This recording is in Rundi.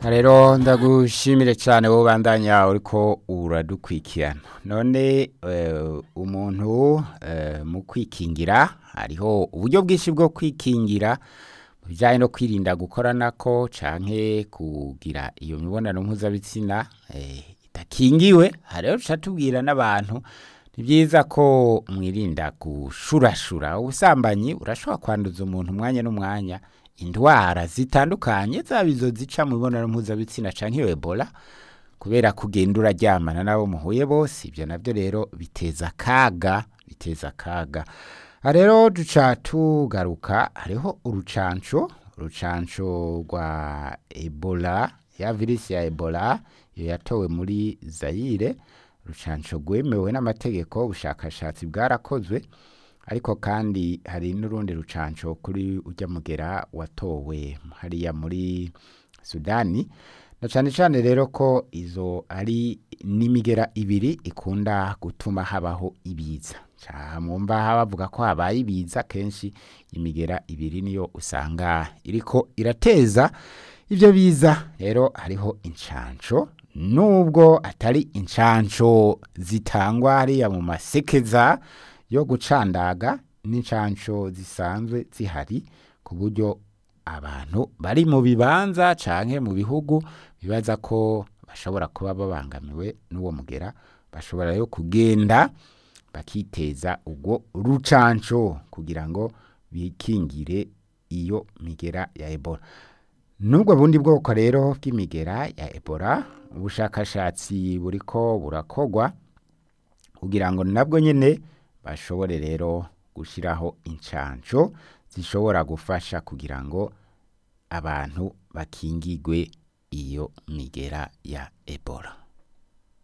rero ndagushimire cyane wowe bandanya uriko uradukwikirana none eh, umuntu eh, mu kwikingira hariho uburyo bwinshi bwo kwikingira mu bijyanye no kwirinda gukoranako canke kugira iyo mibonano mpuzabitsina eh, idakingiwe hariho duca tubwira n'abantu ni byiza ko mwirinda gushurashura ubusambanyi urashobora kwanduza umuntu umwanya n'umwanya indwara zitandukanye zaba izo zica mu mibonano mpuzabitsina canke iyo ebola kubera kugenda uraryamana n'abo muhuye bose ibyo nabyo rero biteza akaga biteza akaga aha rero duca tugaruka hariho urucanco urucanco rwa ebola ya virusi ya ebola iyo yatowe muri zayire urucanco rwemewe n'amategeko ubushakashatsi bwarakozwe ariko kandi hari n'urundi rucanco kuri ujya mugera watowe hariya muri sudani na cyane cyane rero ko izo ari n'imigera ibiri ikunda gutuma habaho ibiza Ca mwumva bavuga ko habaye ibiza kenshi imigera ibiri niyo usanga iriko irateza ibyo biza rero hariho incanco nubwo atari incanco zitangwa hariya mu masekeza yo gucandaga n'incanco zisanzwe zihari ku buryo abantu bari mu bibanza canke mu bihugu bibaza ko bashobora kuba babangamiwe n'uwo mugera bashobora rero kugenda bakiteza ubwo rucanco kugira ngo bikingire iyo migera ya ebola n'ubwo bundi bwoko rero bw'imigera ya ebola ubushakashatsi buriko burakogwa kugira ngo nabwo nyene bashobore rero gushyiraho incanco zishobora gufasha kugira ngo abantu bakingigwe iyo migera ya ebola